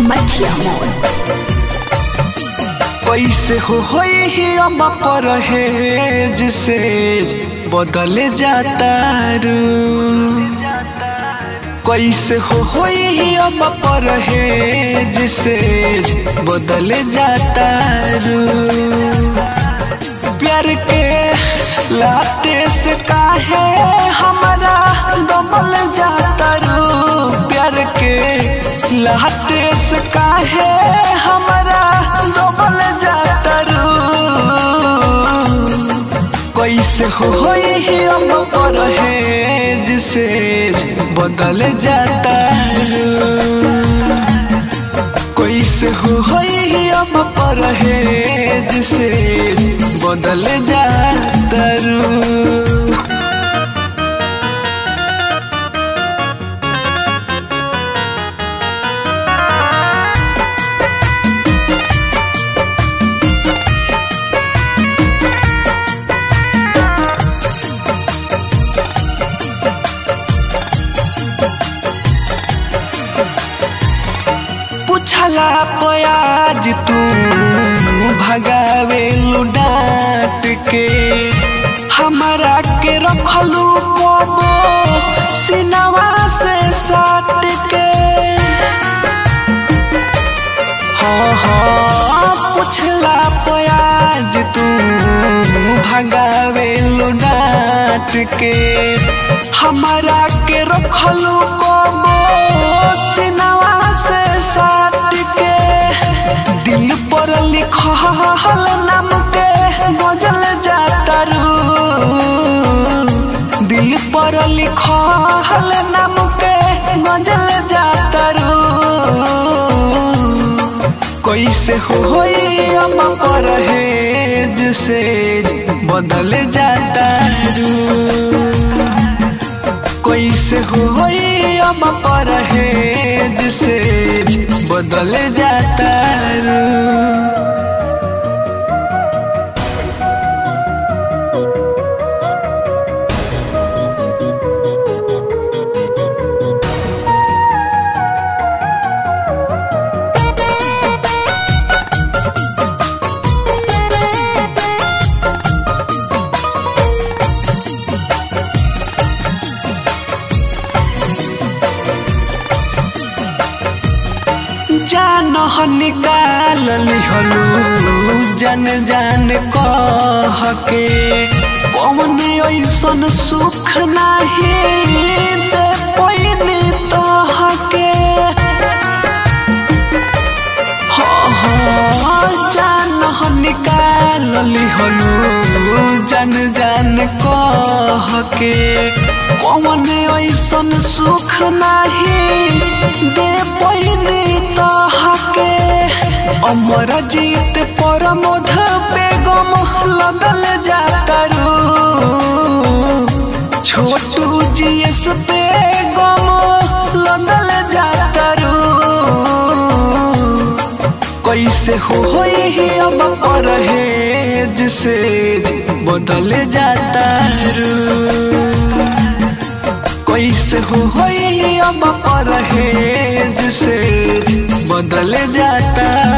मठिया मोड़ कैसे हो होई ही अम्मा पर है जिसे बदल जाता रू कैसे हो होई ही अम्मा पर है जिसे बदल जाता रू प्यार के लाते से काहे हमारा दमल जाता रू प्यार के लाते से काहे हमारा दमल जाता रू कैसे हो होई ही हम पर है जिसे बदल जाता रू कैसे हो होई ही हम पर है जिसे बदल जाता रू पूछला पयाज तू भगावे डांट के हमारा के रखलू पबो सिनवा से साट के हाँ हाँ पूछला पयाज तू भगावे डांट के हमारा के रखलू पबो सिनवा से साट के दिल पर लिखल नाम के बजल जाता रू दिल पर लिखल नाम के गजल जाता रू कैसे होई हम पर है जिसे बदल जाता रू कैसे होई हम पर है जिसे बदल जाता रू जान निकाल लिहलू जन जान कह के कौन ऐसन सुख नाही दे पैनी तहके हाँ हाँ जान निकाल लिहलू जन जान कह के कौन ऐसन सुख नाही दे पैनी तहके अमर जीत पर मध बेगम लगल जाता रू छोटू जीएस बेगम लगल जाता रू कैसे हो होई ही अब पर है जिसे बदल जाता रू कैसे हो होई अब पर है जिसे बदल जाता